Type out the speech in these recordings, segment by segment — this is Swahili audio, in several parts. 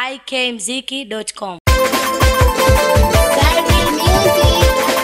ikmziki.com. Cardi Music.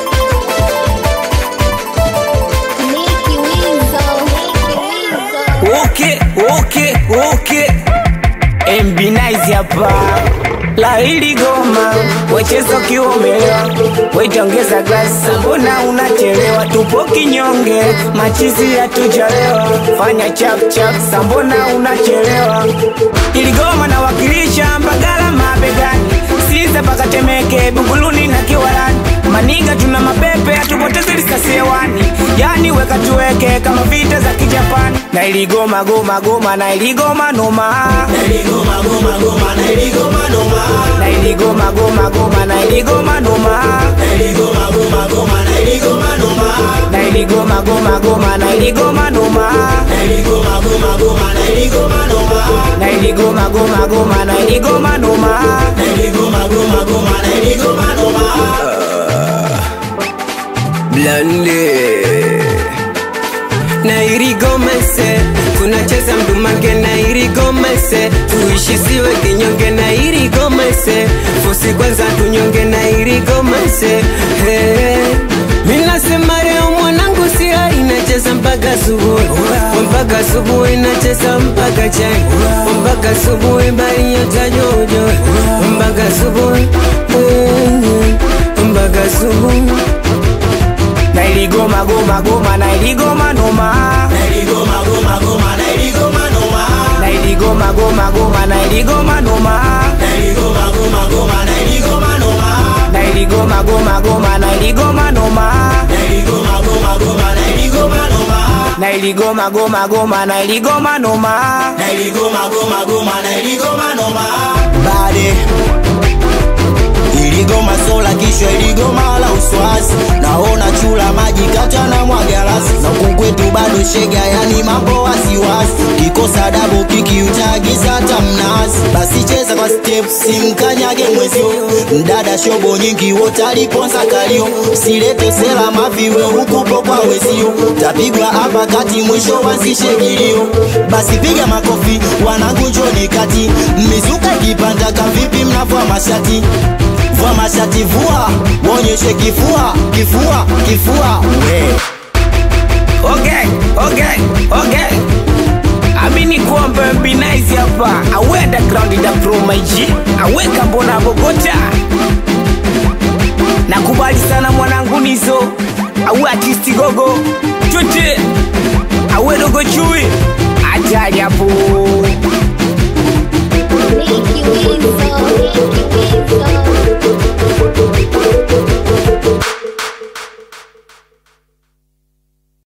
Nicky Weasel. Nicky Weasel. Okay, okay, okay. MB Nice hapa la hili goma wecheza ukiomelewa wetongeza glasi mbona unachelewa tupo kinyonge machizi hatujalewa fanya chap chap sambona unachelewa ili goma nawakilisha mbagala mabegani siza paka temeke buguluni na kiwalani maniga tuna mapepe hatupoteze risasi hewani yani weka tuweke kama vita za kijapani na iligoma goma goma na iligoma noma na iligoma goma goma na iligoma noma na iligoma goma goma na iligoma noma na iligoma goma goma na iligoma noma na iligoma goma goma na iligoma noma na iligoma goma goma na iligoma noma na iligoma goma goma na iligoma noma na iligoma goma goma na iligoma noma blande na irigomese tunacheza mdumage na irigomese tuishi siwe kinyonge na irigomese fusi kwanza tunyonge na irigomese hey. minasema leo mwanangu sia inacheza mpaka subuhi mpaka subuhi inacheza mpaka chai mpaka subuhi bali yotajojo mpaka subuhi mm, mpaka subuhi na iligoma goma goma na iligoma noma na iligoma goma goma na iligoma noma na iligoma goma goma na iligoma noma na iligoma goma goma na iligoma noma na iligoma goma goma na iligoma noma na iligoma goma goma na iligoma noma na iligoma goma goma na iligoma noma na iligoma goma goma na iligoma noma bade iligoma sola kisha iligoma la uswazi naona chula maji kata na mwagalasi na kukwetu bado shega yani mambo wasiwasi kikosa dabo kiki utaagiza hata mnazi basi cheza kwa step simkanyage mwezio mdada shobo nyingi wote aliponza kalio silete sela maviwe hukupo kwa wezio tapigwa hapa kati mwisho wansishe kilio basi piga makofi wanangu njoni kati mizuka ikipanda kavipi mnavua mashati vua mashati vua wonyeshe kifua kifua kifua we okay okay okay amini kuombe mbi nice hapa awenda ground da pro maiji aweka mbona bogota nakubali sana mwanangu nizo awe artisti gogo twete awe dogo chui ajali hapo Nicky Weasel.